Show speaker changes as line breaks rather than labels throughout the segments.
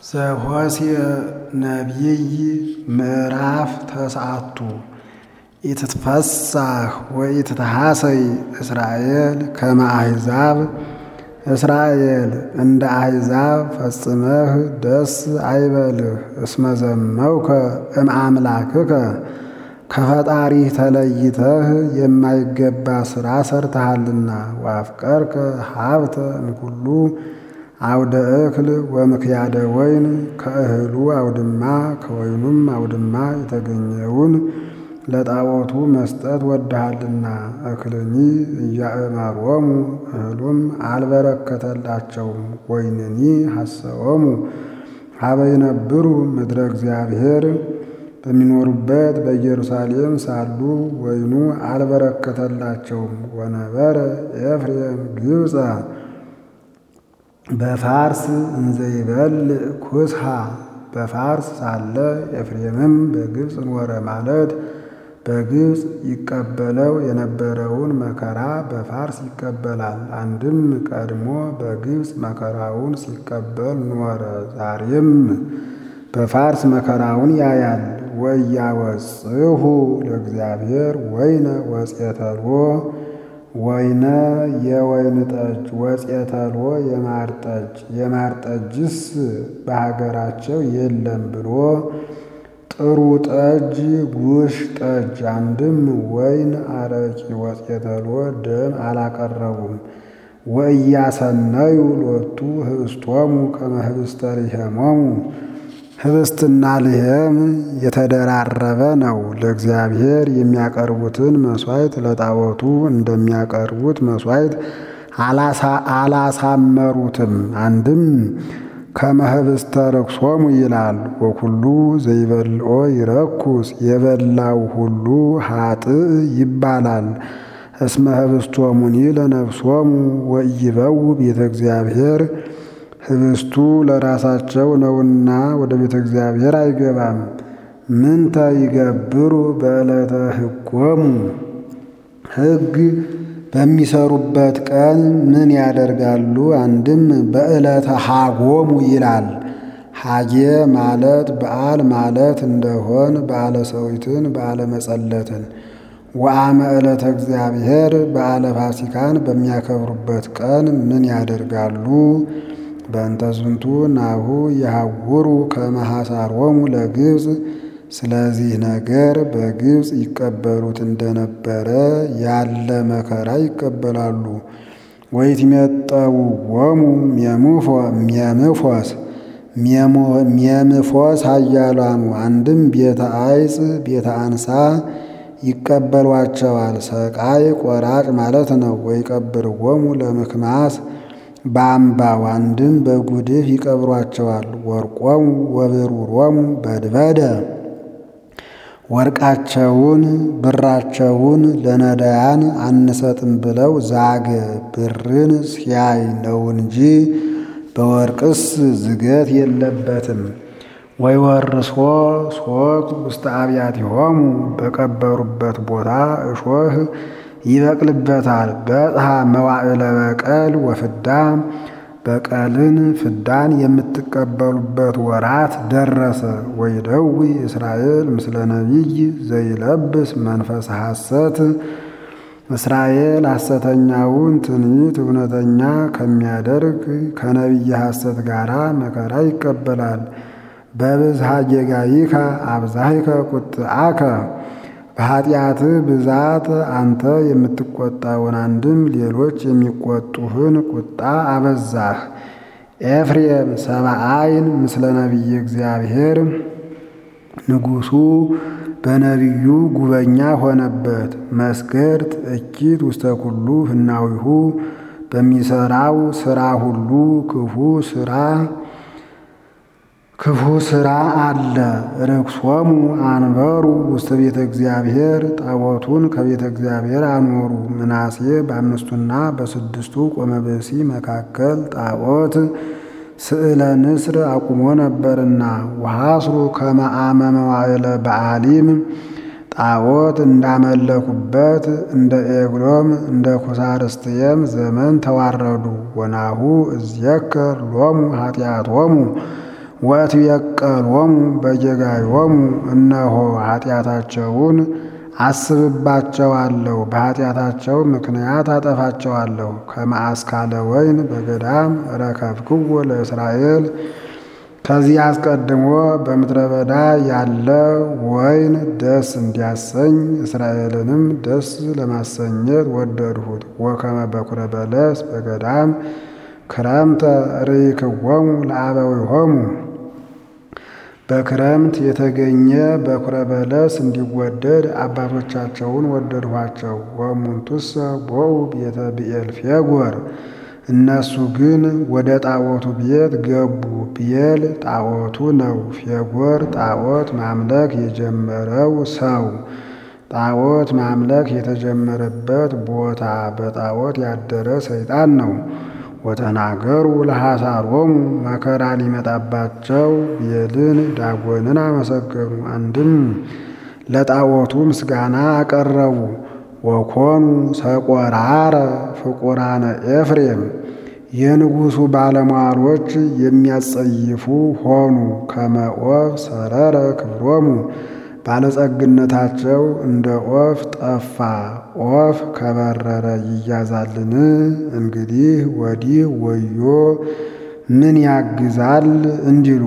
ዘኍስየ ነቢይ ምዕራፍ ተስዓቱ ኢትትፈሳህ ወኢትትሐሰይ እስራኤል ከመ አሕዛብ እስራኤል እንደ አሕዛብ ፈጽመህ ደስ አይበልህ እስመ ዘመውከ እምአምላክከ ከፈጣሪህ ተለይተህ የማይገባ ሥራ ሰርተሃልና ወአፍቀርከ ሀብተ እምኩሉ አውደ እክል ወምክያደ ወይን ከእህሉ አውድማ ከወይኑም አውድማ የተገኘውን ለጣዖቱ መስጠት ወድሃልና። እክልኒ እያእመሮሙ እህሉም አልበረከተላቸውም። ወይንኒ ሐሰዎሙ ሀበ ይነብሩ ምድረ እግዚአብሔር በሚኖሩበት በኢየሩሳሌም ሳሉ ወይኑ አልበረከተላቸውም። ወነበረ ኤፍሬም ግብፀ በፋርስ እንዘይበልዕ ኩስሃ በፋርስ ሳለ ኤፍሬምም በግብፅ ኖረ ማለት በግብፅ ይቀበለው የነበረውን መከራ በፋርስ ይቀበላል። አንድም ቀድሞ በግብፅ መከራውን ሲቀበል ኖረ፣ ዛሬም በፋርስ መከራውን ያያል። ወኢያወጽሑ ለእግዚአብሔር ወይነ ወፄተልዎ ወይነ የወይን ጠጅ ወፄተልዎ የማር ጠጅ የማር ጠጅስ በሀገራቸው የለም ብሎ ጥሩ ጠጅ ጉሽ ጠጅ አንድም ወይን አረቂ ወፄተልዎ ደም አላቀረቡም። ወኢያሰነዩ ሎቱ ህብስቶሙ ከመ ህብስተ ልሔሞሙ ህብስትና ልሔም የተደራረበ ነው። ለእግዚአብሔር የሚያቀርቡትን መሥዋዕት ለጣዖቱ እንደሚያቀርቡት መሥዋዕት አላሳመሩትም። አንድም ከመ ህብስተ ርክሶሙ ይላል። ወኩሉ ዘይበልዖ ይረኩስ የበላው ሁሉ ኃጥእ ይባላል። እስመ ህብስቶሙኒ ለነፍሶሙ ወኢይበው ቤተ እግዚአብሔር ህብስቱ ለራሳቸው ነውና ወደ ቤተ እግዚአብሔር አይገባም። ምንተ ይገብሩ በዕለተ ሕጎሙ ሕግ በሚሰሩበት ቀን ምን ያደርጋሉ? አንድም በዕለተ ሐጎሙ ይላል። ሐጌ ማለት በዓል ማለት እንደሆን በዓለ ሰዊትን በዓለ መጸለትን ወአመ ዕለተ እግዚአብሔር በዓለ ፋሲካን በሚያከብሩበት ቀን ምን ያደርጋሉ? በእንተ ዝንቱ ናሁ የሐውሩ ከመ ሐሳሮሙ ለግብፅ ስለዚህ ነገር በግብፅ ይቀበሉት እንደነበረ ያለ መከራ ይቀበላሉ። ወይትሜጠውዎሙ ሜምፎስ ሜምፎስ ኃያላኑ አንድም ቤተ አይጽ ቤተ አንሳ ይቀበሏቸዋል። ሰቃይ ቆራጭ ማለት ነው። ወይቀብርዎሙ ለምክማስ በአምባው አንድም በጉድፍ ይቀብሯቸዋል። ወርቆሙ ወብሩሮሙ በድበደ ወርቃቸውን ብራቸውን ለነዳያን አንሰጥም ብለው ዛገ። ብርን ሲያይ ነው እንጂ በወርቅስ ዝገት የለበትም። ወይወርሶ ሶክ ውስተ አብያቲሆሙ በቀበሩበት ቦታ እሾህ ይበቅልበታል። በጽሐ መዋዕለ በቀል ወፍዳ በቀልን ፍዳን የምትቀበሉበት ወራት ደረሰ። ወይደዊ እስራኤል ምስለ ነቢይ ዘይለብስ መንፈስ ሐሰት እስራኤል ሐሰተኛውን ትንቢት እውነተኛ ከሚያደርግ ከነቢይ ሐሰት ጋር መከራ ይቀበላል። በብዝሃ ጌጋይከ አብዛሂከ ቁጥአከ በኃጢአትህ ብዛት አንተ የምትቆጣውን አንድም ሌሎች የሚቆጡህን ቁጣ አበዛህ። ኤፍሬም ሰብአይን ምስለ ነቢይ እግዚአብሔር ንጉሡ በነቢዩ ጉበኛ ሆነበት። መስገድ እኪት ውስተ ኩሉ ህናዊሁ በሚሰራው ስራ ሁሉ ክፉ ስራ ክፉ ስራ አለ። ርክሶሙ አንበሩ ውስተ ቤተ እግዚአብሔር ጣዖቱን ከቤተ እግዚአብሔር አኖሩ። ምናሴ በአምስቱና በስድስቱ ቆመ ብእሲ መካከል ጣዖት ስዕለ ንስር አቁሞ ነበርና ወሐስሩ ከመ አመ መዋዕለ በዓሊም ጣዖት እንዳመለኩበት እንደ ኤግሎም እንደ ኩሳርስትየም ዘመን ተዋረዱ። ወናሁ እዝየከር ሎሙ ኃጢአቶሙ ወእትቤቀሎሙ በጌጋዮሙ እነሆ ኃጢአታቸውን አስብባቸዋለሁ፣ በኃጢአታቸው ምክንያት አጠፋቸዋለሁ። ከመአስካለ ወይን በገዳም ረከብክዎ ለእስራኤል ከዚህ አስቀድሞ በምድረ በዳ ያለ ወይን ደስ እንዲያሰኝ እስራኤልንም ደስ ለማሰኘት ወደድሁት። ወከመ በኩረ በለስ በገዳም ክረምተ ርኢክዎሙ ለአበዊሆሙ በክረምት የተገኘ በኩረ በለስ እንዲወደድ አባቶቻቸውን ወደድኋቸው። ወእሙንቱሰ ቦኡ ቤተ ብዔል ፌጎር እነሱ ግን ወደ ጣዖቱ ቤት ገቡ። ብዔል ጣዖቱ ነው። ፌጎር ጣዖት ማምለክ የጀመረው ሰው ጣዖት ማምለክ የተጀመረበት ቦታ በጣዖት ያደረ ሰይጣን ነው። ወተናገሩ ለሐሳሮሙ መከራ ሊመጣባቸው ብዔልን ዳጎንን አመሰገኑ። አንድም ለጣዖቱ ምስጋና አቀረቡ። ወኮኑ ሰቆራረ ፍቁራነ ኤፍሬም የንጉሡ ባለሟሎች የሚያጸይፉ ሆኑ። ከመ ኦፍ ሰረረ ክብሮሙ ባለጸግነታቸው እንደ ኦፍ ጠፋ። ኦፍ ከበረረ ይያዛልን? እንግዲህ ወዲህ ወዮ ምን ያግዛል እንዲሉ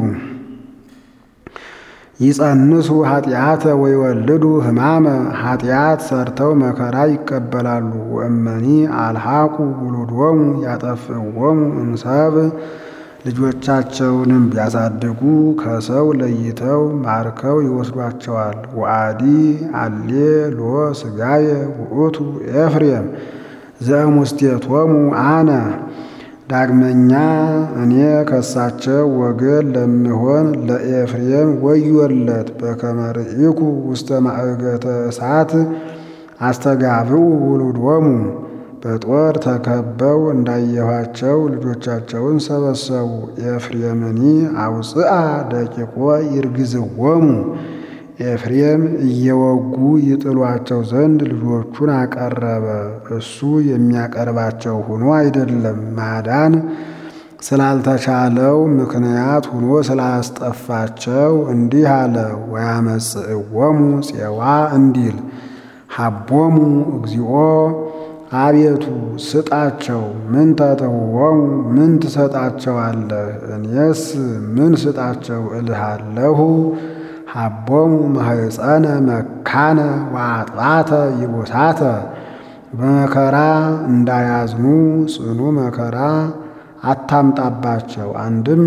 ይጸንሱ ኃጢአተ ወይወልዱ ሕማመ ኃጢአት ሰርተው መከራ ይቀበላሉ። ወእመኒ አልሐቁ ውሉዶሙ ያጠፍእዎሙ እንሰብ ልጆቻቸውንም ቢያሳድጉ ከሰው ለይተው ማርከው ይወስዷቸዋል። ወአዲ አሌ ሎ ሥጋየ ውእቱ ኤፍሬም ዘእሙስቴቶሙ አነ ዳግመኛ እኔ ከሳቸው ወገን ለምሆን ለኤፍሬም ወዮለት። በከመ ርኢኩ ውስተ ማእገተ እሳት አስተጋብኡ ውሉዶሙ በጦር ተከበው እንዳየኋቸው ልጆቻቸውን ሰበሰቡ። ኤፍሬምኒ አውፅአ ደቂቆ ይርግዝዎሙ ኤፍሬም እየወጉ ይጥሏቸው ዘንድ ልጆቹን አቀረበ። እሱ የሚያቀርባቸው ሆኖ አይደለም፣ ማዳን ስላልተቻለው ምክንያት ሆኖ ስላስጠፋቸው እንዲህ አለ። ወያመጽእዎሙ ፄዋ እንዲል ሀቦሙ እግዚኦ አቤቱ ስጣቸው። ምን ተተውዎሙ ምን ትሰጣቸዋለህ? እኔስ ምን ስጣቸው እልሃለሁ። ሀቦሙ ማህፀነ መካነ ወአጥባተ ይቡሳተ በመከራ እንዳያዝኑ ጽኑ መከራ አታምጣባቸው። አንድም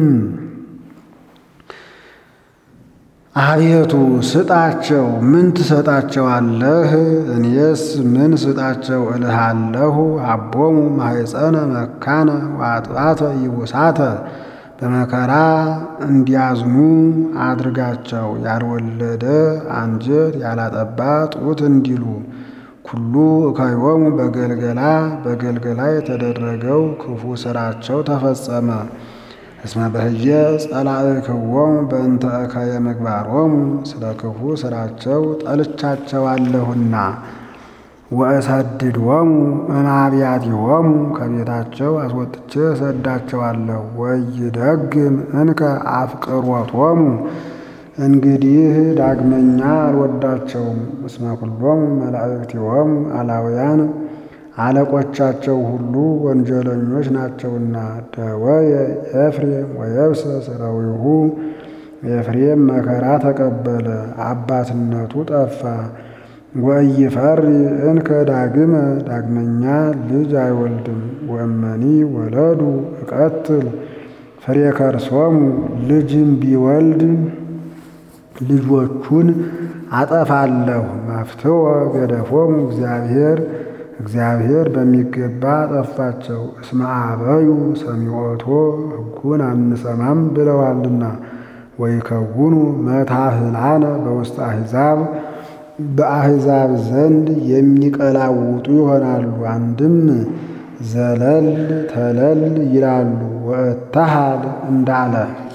አቤቱ ስጣቸው። ምን ትሰጣቸዋለህ? እኔስ ምን ስጣቸው እልሃለሁ። አቦሙ ማህፀነ መካነ ወአጥባተ ይቡሳተ በመከራ እንዲያዝኑ አድርጋቸው። ያልወለደ አንጀት ያላጠባ ጡት እንዲሉ ኩሉ እከዮሙ በገልገላ በገልገላ የተደረገው ክፉ ስራቸው ተፈጸመ። እስመ በህየ ጸላእክዎሙ በእንተ እከየ ምግባሮሙ ስለ ክፉ ስራቸው ጠልቻቸዋለሁና። ወእሰድድዎሙ እምአብያቲሆሙ ከቤታቸው አስወጥቼ እሰዳቸዋለሁ። ወይደግም እንከ አፍቅሮቶሙ እንግዲህ ዳግመኛ አልወዳቸውም። እስመ ኩሎሙ መላእክቲሆሙ አላውያን አለቆቻቸው ሁሉ ወንጀለኞች ናቸውና። ደወየ ኤፍሬም ወየብሰ ሥራዊሁ ኤፍሬም መከራ ተቀበለ፣ አባትነቱ ጠፋ። ወኢይፈሪ እንከ ዳግመ ዳግመኛ ልጅ አይወልድም። ወእመኒ ወለዱ እቀትል ፍሬ ከርሶሙ ልጅም ቢወልድ ልጆቹን አጠፋለሁ። መፍትወ ገደፎሙ እግዚአብሔር እግዚአብሔር በሚገባ አጠፋቸው። እስመ አበዩ ሰሚዖቶ ሕጉን አንሰማም ብለዋልና። ወይከውኑ መታህላነ በውስጥ አሕዛብ በአሕዛብ ዘንድ የሚቀላውጡ ይሆናሉ። አንድም ዘለል ተለል ይላሉ። ወእታሃል እንዳለ